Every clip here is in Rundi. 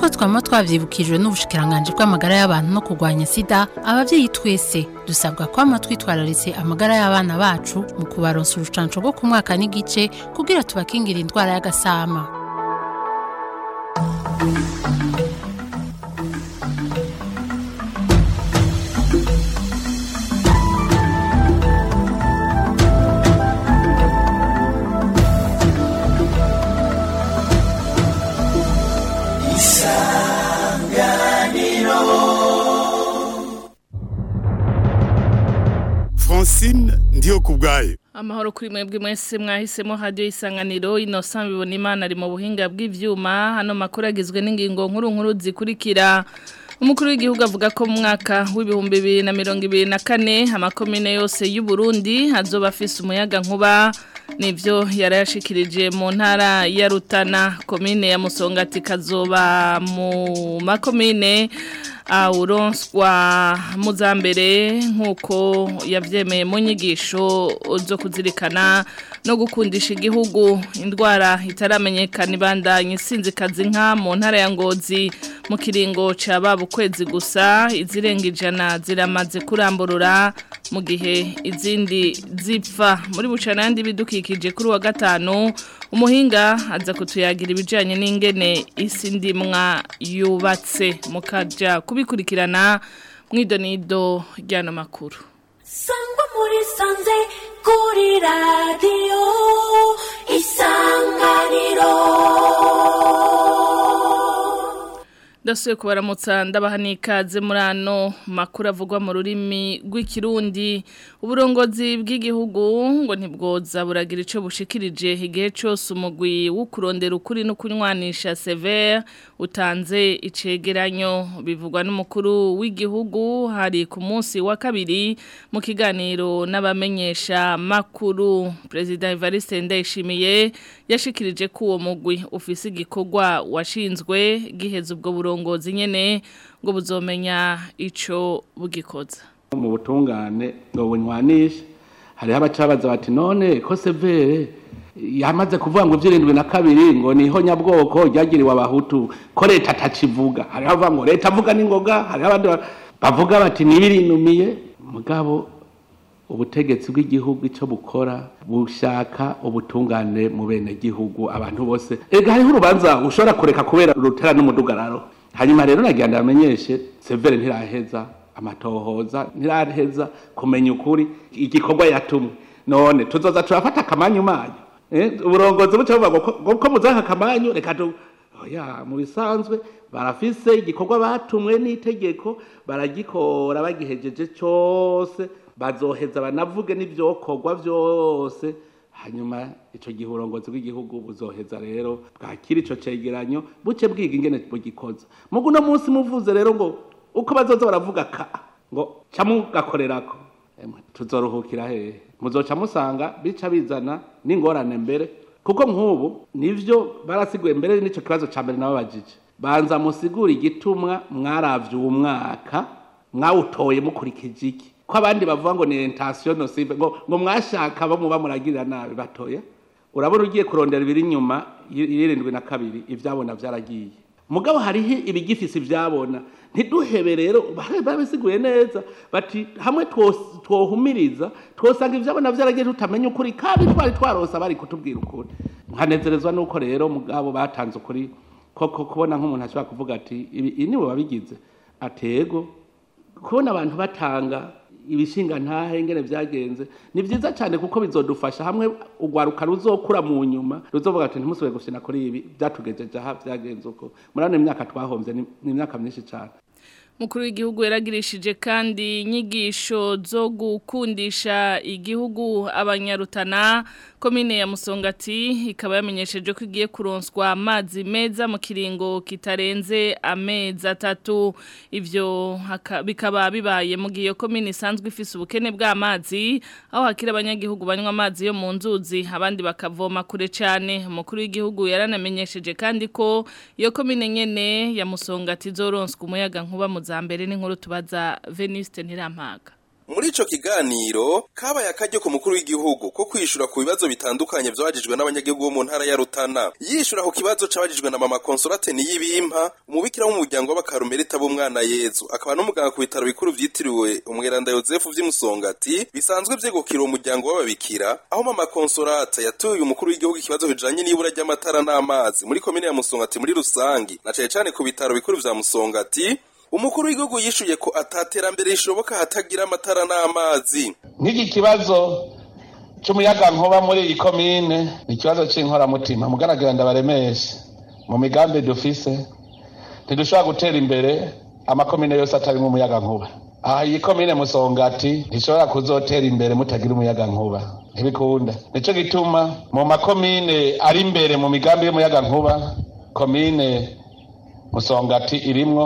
nk'uko twama twavyibukijwe n'ubushikiranganje bw'amagara y'abantu no kurwanya sida abavyeyi twese dusabwa kwama twitwararitse amagara y'abana bacu mu kubaronsa urucanco rwo ku mwaka n'igice kugira tubakingira indwara y'agasama Francine ndiyo kubwayo Amahoro kuri mwebwe mwese mwahisemo radio isanganiro Innocent bibona imana ari mu buhinga bw'ivyuma hano makuru agizwe n'ingingo nkuru nkuru zikurikira Umukuru w'igihugu avuga ko mu mwaka w'ibihumbi bibiri na mirongo ibiri na kane amakomine yose y'u Burundi hazoba afise umuyaga nkuba nivyo yarayashikirije mu ntara ya Rutana komine ya Musongati kazoba mu makomine uronswa muzambere nk'uko yabyemeye mu nyigisho zo kuzirikana no gukundisha igihugu indwara itaramenyekana ibandanye isinzikazi nka mu ntara ya ngozi mu kiringo cya baba ukwezi gusa izirenga ijana ziramaze kuramburura mu gihe izindi zipfa muri bucana yandi bidukikije kuri wa gatanu umuhinga aza kutuyagira ibijyanye n'ingene isi ndimwa yubatse mukajya kubikurikirana mu idonido ry'ano makuru sangwa muri sanze kuri radiyo isanganiro ndasuye kubaramutsa ndabaha n'ikaze muri ano makuru avugwa mu rurimi rw'ikirundi uburongozi bw'igihugu ngo ntibwoza buragira icyo bushikirije igihe cyose umugwi wo kurondera ukuri no kunywanisha severe utanze icegeranyo bivugwa n'umukuru w'igihugu hari ku munsi wa kabiri mu kiganiro n'abamenyesha makuru perezida Evariste Ndayishimiye yashikirije ko uwo mugwi ufise igikorwa washinzwe giheza ubwo burongozi uburongozi nyene ngo buzomenya ico bugikoza mu butungane ngo bunywanishe hariho abacabaza bati none ko severe yamaze kuvuga ngo ivyirindwi na kabiri ngo niho nyabwoko ryagiriwe abahutu ko leta atacivuga hariho abavuga ngo leta avuga n'ingoga hariho abandi bavuga bati nibirinumiye mugabo ubutegetsi bw'igihugu icyo bukora bushaka ubutungane mu bene gihugu abantu bose ega hariho urubanza ushobora kureka kubera rutera n'umudugararo hanyuma rero nagira ndamenyeshe severe ntiraheza amatohoza ntiraheza kumenya ukuri igikorwa yatumwe none tuzoza turafata akamanyu manyu uburongozi buca buvuga ngo ko muzanka akamanyu reka tu oya mu bisanzwe barafise igikorwa batumwe n'itegeko baragikora bagihejeje cyose bazoheza banavuge n'ivyokorwa vyose hanyuma ico gihe uburongozi bw'igihugu buzoheza rero bwakira ico cegeranyo buce bwiga ingene bugikoza mugu uno munsi muvuze rero ngo uko bazoza baravuga ka ngo ca mugakorerako tuzoruhukira hehe muzoca musanga bica bizana n'ingorane mbere kuko nk'ubu nivyo barasiguye mbere n'ico kibazo ca mbere nababajije banza musigura igitumwa mwaravye uwo mwaka mwawutoye mukurikije iki ko abandi bavuga ngo ni intention nocive ngo ngo mwashaka bo muba muragirira nabi batoye urabona ugiye kurondera ibiri inyuma y'irindwi na kabiri ivyabona vyaragiye mugabo hariho ibigifise ivyabona ntiduhebe rero babisiguye neza bati hamwe twohumiriza twosanga ivyabona vyaragiye tutamenya ukuri kandi twari twarosa bari kutubwira ukuri nkanezerezwa nuko rero mugabo batanze ukuri koko kubona nk'umuntu ashobora kuvuga ati ibi niwe wabigize atego kubona abantu batanga ibishinga ntahe ingene vyagenze ni vyiza cyane kuko bizodufasha hamwe ugwaruka ruzokura mu nyuma ruzovuga ati ntimusubire gushina kuri ibi byatugejeje aha vyagenze uko murane imyaka twahomvye ni imyaka myinshi cyane mukuru w'igihugu yaragirishije kandi inyigisho zo gukundisha igihugu abanyarutana komine ya musongati ikaba yamenyesheje ko igiye kuronswa amazi meza mu kiringo kitarenze amezi atatu ivyo bikaba bibaye mu gihe iyo komine isanzwe ifise ubukene bw'amazi aho hakira abanyagihugu banywa amazi yo mu nzuzi abandi bakavoma kure cyane umukuru w'igihugu yaranamenyesheje kandi ko iyo komine nyene ya musongati izoronswa umuyaga nkuba mu za mbere n'inkuru tubaza Veniste Ntirampaga muri ico kiganiro kabaye akaryo ku mukuru w'igihugu ko kwishura ku bibazo bitandukanye vyabajijwe n'abanyagihugu bo mu ntara ya Rutana yishura ku kibazo cabajijwe na mama Consolate Niyibimpa umubikira w'umuryango w'abakarumerita b'umwana Yezu akaba n'umuganga ku bitaro bikuru vyitiriwe umweranda Yozefu vy'imusongati bisanzwe vyegukira uwo muryango w'ababikira aho mama Consolate yatuye umukuru w'igihugu ikibazo bijanye n'ibura ry'amatara n'amazi muri komine ya Musongati muri rusangi na cane cane ku bitaro bikuru vya Musongati umukuru w'igihugu yishuye ko ataterambere rishoboka hatagira amatara n'amazi nk'iki kibazo c'umuyaga nkuba muri iyi komine ni ikibazo c'inkoramutima mugaragira ndabaremeshe mu migambi dufise ntidushobora gutera imbere amakomine yose atarimwo umuyaga nkuba aha iyi komine musongati ntishobora kuzotera imbere mutagira umuyaga nkuba ntibikunda nico gituma mu makomine ari imbere mu migambi y'umuyaga nkuba komine musongati irimwo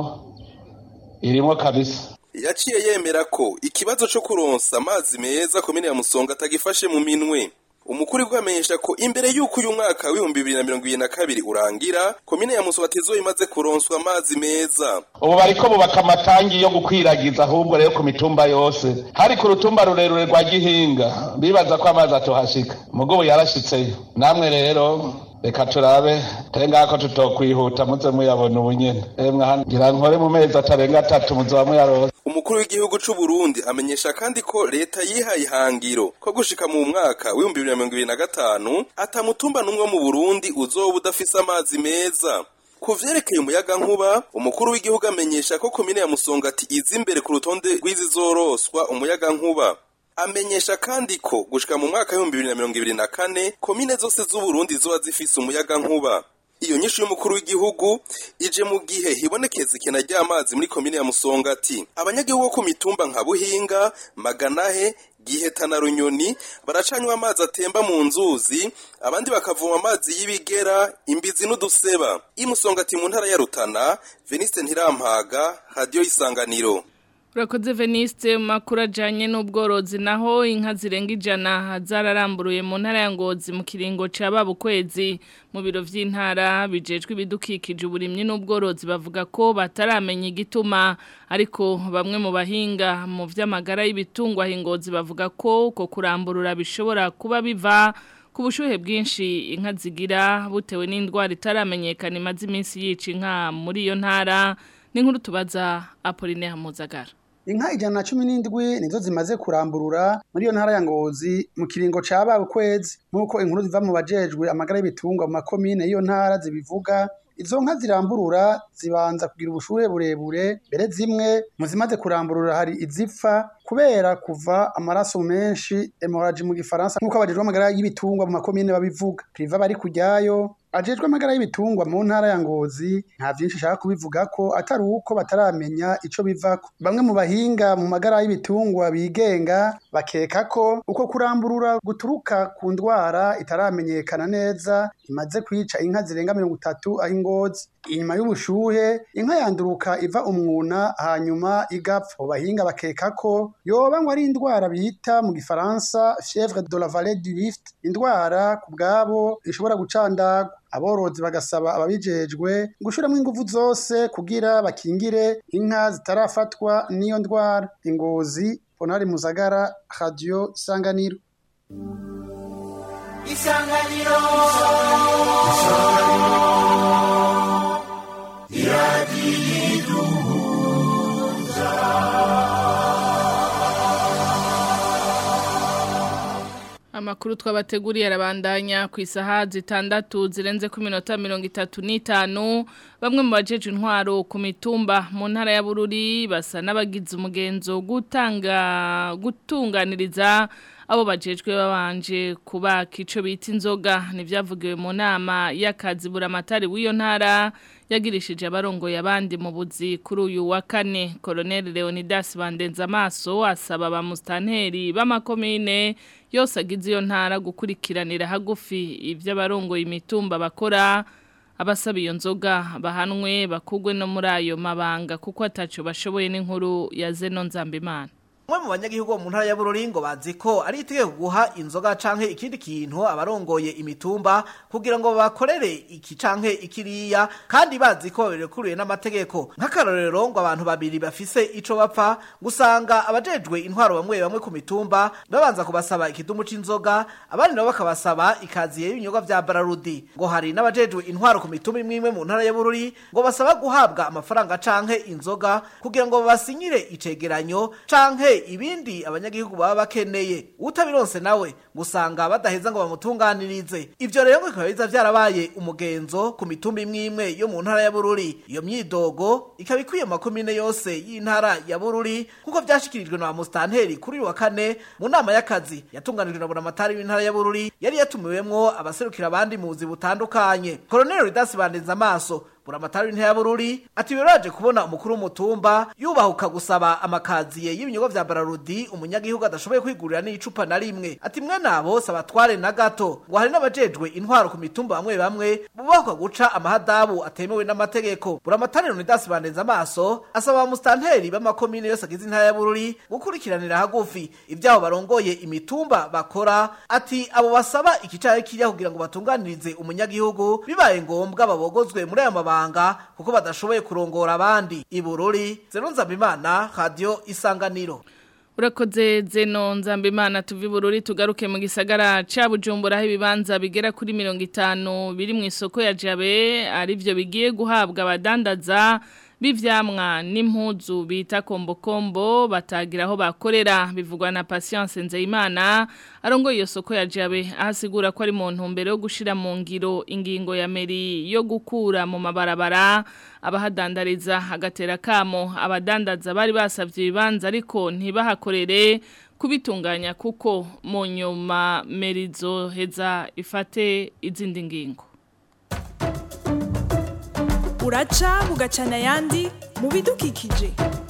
irimwo kabisa yaciye yemera ko ikibazo co kuronsa amazi meza komine ya Musonga atagifashe mu minwe umukuru w'igihugu amenyesha ko imbere y'uko uyu mwaka w'ibihumbi bibiri na mirongo ibiri na kabiri urangira komine ya Musongati izoba imaze kuronswa amazi meza ubu bariko bubaka amatangi yo gukwiragiza ahubwo rero ku mitumba yose hari ku rutumba rurerure rwa gihinga bibaza ko amazi atohashika mugo ubu yarashitseyo namwe rero reka turabe tenga ko tutokwihuta muze muyabona ubunyene emwe hano ngira nkore mu mezi atarenga atatu muzoba muyaronse umukuru w'igihugu c'u Burundi amenyesha kandi ko leta yihaye ihangiro ko gushika mu mwaka w'ibihumbi bibiri na mirongo ibiri na gatanu atamutumba n'umwe wo mu Burundi uzoba udafise amazi meza ku vyerekeye umuyaga nkuba umukuru w'igihugu amenyesha ko komine ya Musongati iza imbere ku rutonde rw'izizoroswa umuyaga nkuba amenyesha kandi ko gushika mu mwaka w'ibihumbi bibiri na mirongo ibiri na kane komine zose z'uburundi zoba zifise umuyaga nkuba iyo nyishu y'umukuru w'igihugu ije mu gihe hibonekeza ikena ry'amazi muri komine ya musongati abanyagihugu bo ku mitumba nka buhinga maganahe giheta na runyoni baracanywa amazi atemba mu nzuzi abandi bakavoma amazi y'ibigera imbizi n'uduseba imusongati mu ntara ya rutana veniste ntirampaga radiyo y'isanganiro Urakoze Veniste makuru ajanye n'ubworozi naho inka zirenga ijana zararamburuye mu ntara ya Ngozi mu kiringo ca babukwezi mu biro vy'intara bijejwe ibidukikije uburimyi n'ubworozi bavuga ko bataramenya igituma ariko bamwe mu bahinga mu vy'amagara y'ibitungwa hingozi bavuga ko uko kuramburura bishobora kuba biva ku bushuhe bwinshi inka zigira butewe n'indwara itaramenyekana imaze iminsi yica inka muri iyo ntara n'inkuru tubaza Apolline Hamuzagara Inka ijana na cumi n'indwi nizo zimaze kuramburura muri iyo ntara ya Ngozi mu kiringo ca babukwezi nk'uko inkuru ziva mu bajejwe amagara y'ibitungwa mu makomine y'iyo ntara zibivuga izo nka ziramburura zibanza kugira ubushuhe burebure mbere zimwe mu zimaze kuramburura hari izipfa kubera kuva amaraso menshi hemorrhage mu gifaransa nk'uko abajejwe amagara y'ibitungwa mu makomine babivuga priva bari kujyayo ajejwe amagara y'ibitungwa mu ntara ya Ngozi nta vyinshi ashaka kubivuga ko atari uko bataramenya ico bivako bamwe mu bahinga mu magara y'ibitungwa bigenga bakeka ko uko kuramburura guturuka ku ndwara itaramenyekana neza imaze kwica inka zirenga mirongo itatu aho ingozi inyuma y'ubushuhe inka yanduruka iva umwuna hanyuma igapfa abo bahinga bakeka ko yoba ngo ari indwara bita mu gifaransa fièvre de la vallée du Rift indwara ku bwabo ishobora gucandagwa aborozi bagasaba ababijejwe gushiramwo inguvu zose kugira bakingire inka zitarafatwa n'iyo ndwara ingozi ponari muzagara radio isanganiro isanganiro Amakuru twabateguriye arabandanya ku isaha zitandatu zirenze ku minota mirongo itatu n'itanu bamwe mu bajeje intwaro ku mitumba mu ntara ya Bururi basa n'abagize umugenzo gutanga gutunganiriza abo bajejwe babanje kubaka ico bita inzoga nivyavugiwe mu nama y'akazi buramatari w'iyo ntara yagirishije abarongoye abandi mu buzi kuri uyu wa kane Colonel Leonidas Bandenza amaso asaba ba mustanteri b'amakomine yose agize iyo ntara gukurikiranira hagufi ivyo abarongoye imitumba bakora abasaba iyo nzoga bahanwe bakugwe no muri ayo mabanga kuko ataco bashoboye n'inkuru ya Zeno Nzambimana umwe mu banyagihugu bo mu ntara ya Bururi ngo bazi ko ari itegeko guha inzoga canke ikindi kintu abarongoye imitumba kugira ngo bakorere iki canke ikiriya kandi bazi ko birekuriwe n'amategeko nk'akarorero ngo abantu babiri bafise ico bapfa gusanga abajejwe intwaro bamwe bamwe ku mitumba babanza kubasaba ikidumu c'inzoga abandi nabo bakabasaba ikaziye y'ibinyobwa vya Bararudi ngo hari n'abajejwe intwaro ku mitumba imwe imwe mu ntara ya Bururi ngo basaba guhabwa amafaranga canke inzoga kugira ngo basinyire icegeranyo canke ibindi abanyagihugu baba bakeneye utabironse nawe gusanga badaheza ngo bamutunganirize ivyo rero ngo bikaba biza vyarabaye umugenzo ku mitumba imwe imwe yo mu ntara ya Bururi iyo myidogo ikaba ikwiye mu makomine yose y'intara ya Bururi kuko vyashikirijwe na mustanteri kuri uyu wa kane mu nama y'akazi yatunganijwe na buramatari w'intara ya Bururi yari yatumiwemwo abaserukira abandi mu buzi butandukanye Colonel Ridas Bandenza amaso buramatari w'intara ya Bururi ati biraje kubona umukuru w'umutumba yubahuka gusaba amakaziye y'ibinyobwa vya Bararudi umunyagihugu adashoboye kwigurira n'icupa na rimwe ati mwe nabo sabatware na gato ngo hari n'abajejwe intwaro ku mitumba bamwe bamwe bubahuka guca amahadabu atemewe n'amategeko buramatari Leonidas Bandenza amaso asaba abamustanteri b'amakomine yose agize intara ya Bururi gukurikiranira hagufi ibyaho barongoye imitumba bakora ati abo basaba ikicaye kirya kugira ngo batunganirize umunyagihugu bibaye ngombwa babogozwe muri aya mabanga mabanga kuko badashoboye kurongora abandi ibururi zero nzambimana radio isanganiro Urakoze zeno nzambimana tuvi bururi tugaruke mu gisagara ca Bujumbura aho ibibanza bigera kuri 50 biri mu isoko ya Jabe arivyo bigiye guhabwa abadandaza b'ivyamwa n'impuzu bita kombokombo batagira aho bakorera bivugwa na Patience Nzeyimana arongo iyo soko ya Jabe ahasigura ko ari mu ntumbero yo gushira mu ngiro ingingo ya meri yo gukura mu mabarabara abahadandariza agatera kamo abadandaza bari basavye ibibanza ariko ntibahakorere kubitunganya kuko mu nyuma merizo heza ifate izindi ngingo uraca bugacana ayandi mu bidukikije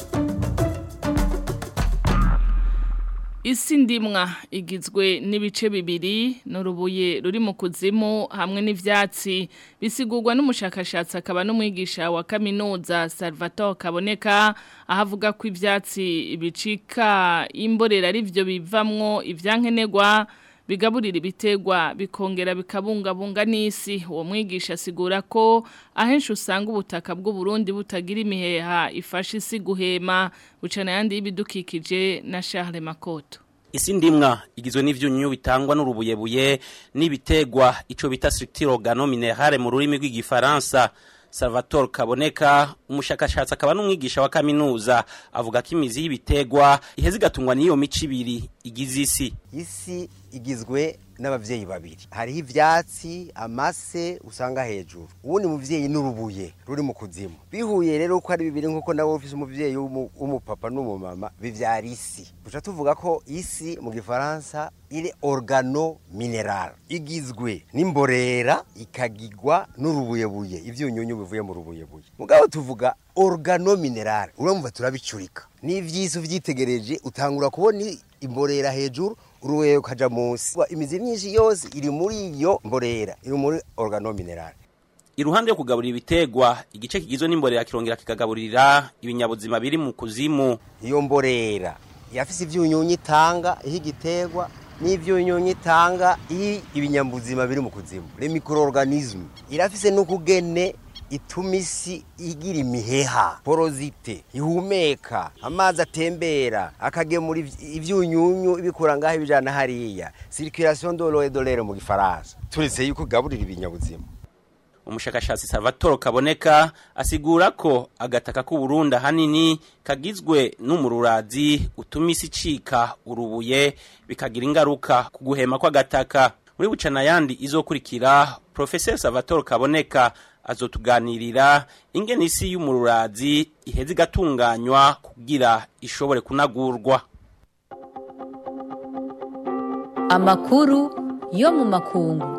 isi ndimwa igizwe n'ibice bibiri n'urubuye ruri mu kuzimu hamwe n'ivyatsi bisigurwa n'umushakashatsi akaba n'umwigisha wa kaminuza Salvatore Kaboneka ahavuga ko ivyatsi bicika imborera ari byo bivamwo ivyankenerwa bigaburira ibitegwa bikongera bikabungabunga n'isi uwo mwigisha asigura ko ahenshi usanga ubutaka bw'u Burundi butagira imiheha ifasha isi guhema bucana yandi y'ibidukikije na Charles Makoto isi ndimwa igizwe n'ivyunyunyu bitangwa n'urubuyebuye n'ibitegwa ico bita structure organominerale mu rurimi rw'igifaransa Salvatore Kaboneka umushakashatsi akaba n'umwigisha wa kaminuza avuga ko imizi y'ibitegwa iheze igatungwa n'iyo mico ibiri igize isi isi igizwe n'abavyeyi babiri hariho ivyatsi amase usanga hejuru uwundi muvyeyi n'urubuye ruri mu kuzimu bihuye rero ko ari bibiri nk'uko nawe ufise umuvyeyi w'umupapa n'umumama bivyara isi duca tuvuga ko isi mu gifaransa iri organo mineral igizwe n'imborera ikagigwa n'urubuyebuye ivyunyunyu bivuye mu rubuyebuye mugabo tuvuga organo mineral uramva turabicurika n'ivyisi uvyitegereje utangura kubona imborera hejuru uruweyo kaja munsi imizi myinshi yose iri muri iyo mborera iri muri organo mineral iruhande yo kugaburira ibitegwa igice kigizwe n'imborera kirongera kikagaburira ibinyabuzima biri mu kuzimu iyo mborera yafise ivyunyunyu itanga iho igitegwa n'ivyunyunyu itanga iyo ibinyabuzima biri mu kuzimu le microorganisme irafise n'ukugene ituma isi igira imiheha porozite ihumeka amazi atembera akagemura ivyunyunyu ibikura ngaho ibijana hariya circulation de l'eau et de l'air mu gifaransa turetse yuko gaburira ibinyabuzima umushakashatsi Salvatore Kaboneka asigura ko agataka k'u Burundi hanini kagizwe n'umururazi utuma isi cika urubuye bikagira ingaruka ku guhema kw'agataka muri bucana yandi izokurikira Professor Salvatore Kaboneka azotuganirira ingene isi y'umururazi iheze igatunganywa kugira ishobore kunagurwa amakuru yo mu makungu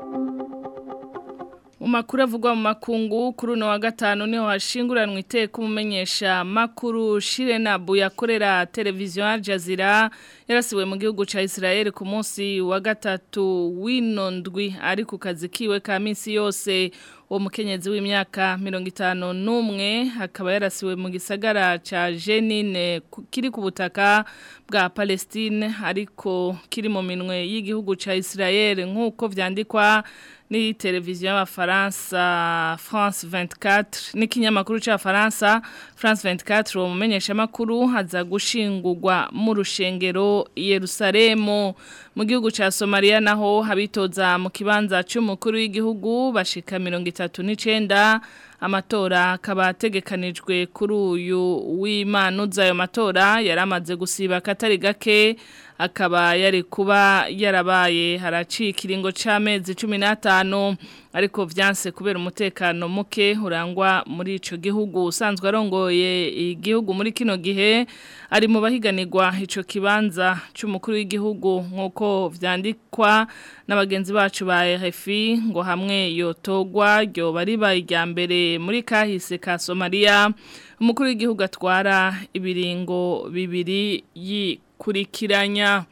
mu makuru avugwa mu makungu kuri uno wa gatanu niho hashinguranwa iteka umumenyesha makuru Shirenabu yakorera televiziyo Al Jazeera yarasiwe mu gihugu ca Israel ku munsi wa gatatu w'ino ndwi ari ku kazi kiwe ka minsi yose uwo mukenyezi w'imyaka mirongo itanu n'umwe akaba yarasiwe mu gisagara ca Jenine kiri ku butaka bwa Palestine ariko kiri mu minwe y'igihugu ca Israel nk'uko vyandikwa ni televiziyo y'abafaransa France 24 n'ikinyamakuru cy'abafaransa France 24 uwo mumenyeshamakuru haza gushingurwa mu rushengero Yerusalemu mu gihugu ca Somalia naho habitoza mu kibanza cy'umukuru w'igihugu bashika 39 amatora akaba ategekanijwe kuri uyu w'Imana uzayo matora yaramaze gusiba katari gake akaba yari kuba yarabaye haracika ikiringo c'amezi 15 ariko vyanse kubera umutekano muke urangwa muri ico gihugu usanzwe arongoye igihugu muri kino gihe ari mu bahiganirwa ico kibanza c'umukuru w'igihugu nkuko vyandikwa n'abagenzi bacu ba RFI ngo hamwe yotogwa ryo bari bayijya mbere muri kahise ka Somalia umukuru w'igihugu atwara ibiringo bibiri yikurikiranya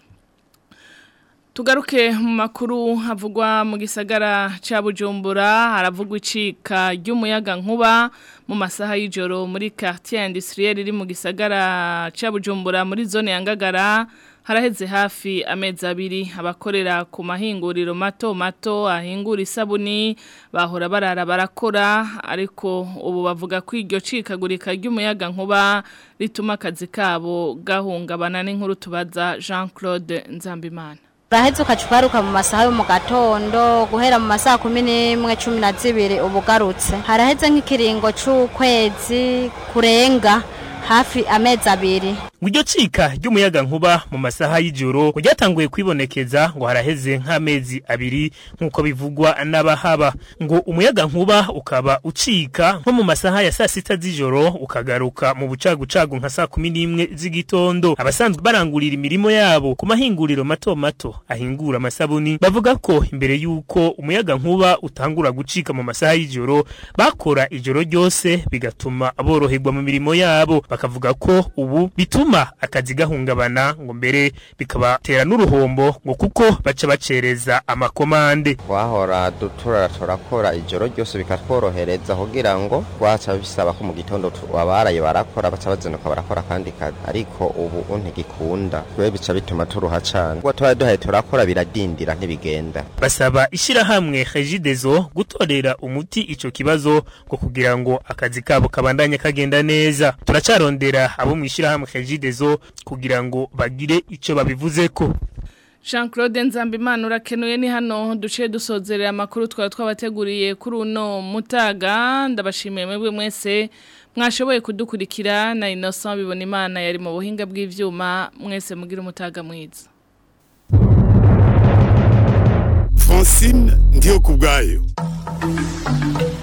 Tugaruke mu makuru havugwa mu gisagara ca Bujumbura haravugwa icika ry'umuyaga nkuba mu masaha y'ijoro muri quartier industriel iri mu gisagara ca Bujumbura muri zone ya Ngagara haraheze hafi amezi abiri abakorera ku mahinguriro mato mato ahingura isabuni bahora barara barakora ariko ubu bavuga ko iryo cikagurika ry'umuyaga nkuba rituma akazi kabo gahungabana n'inkuru tubaza Jean Claude Nzambimana uraheze ukacuparuka mu masaha yo mu gatondo guhera mu masaha kumi n'imwe cumi na zibiri uba ugarutse haraheze nk'ikiringo c'ukwezi kurenga hafi amezi abiri Ngiryo cika ry'umuyaga nkuba mu masaha y'ijoro ryatanguye kwibonekeza ngo haraheze nk'amezi abiri nk'uko bivugwa n'abahaba ngo umuyaga nkuba ukaba ucika nko mu masaha ya saa sita z'ijoro ukagaruka mu bucagucagu nka saa kumi n'imwe z'igitondo abasanzwe barangurira imirimo yabo ku mahinguriro mato mato ahingura amasabuni bavuga ko imbere y'uko umuyaga nkuba utangura gucika mu masaha y'ijoro bakora ijoro ryose bigatuma boroherwa mu mirimo yabo bakavuga ko ubu bituma akazi gahungabana ngo mbere bikabatera n'uruhombo ngo kuko baca bacereza amakomande twahora dutura turakora ijoro ryose bikatworohereza kugira ngo waca bisaba ko mu gitondo abaraye barakora baca bazinduka barakora kandi kazi ariko ubu ntigikunda twe bica bituma turuha cane ubwo tuba duhaye turakora biradindira ntibigenda basaba ishirahamwe Regideso gutorera umuti ico kibazo ngo kugira ngo akazi kabo kabandanye kagenda neza turacarondera abo mu ishirahamwe Regideso kugira ngo bagire ico babivuzeko Jean Claude Nzambimana urakenuye ni hano duce dusozerera amakuru twaba twabateguriye kuri uno mutaga ndabashimiye mwebwe mwese mwashoboye kudukurikira na Innocent bibona imana yari mu buhinga bw'ivyuma mwese mugira umutaga mwiza Francine ndiyo kubgayo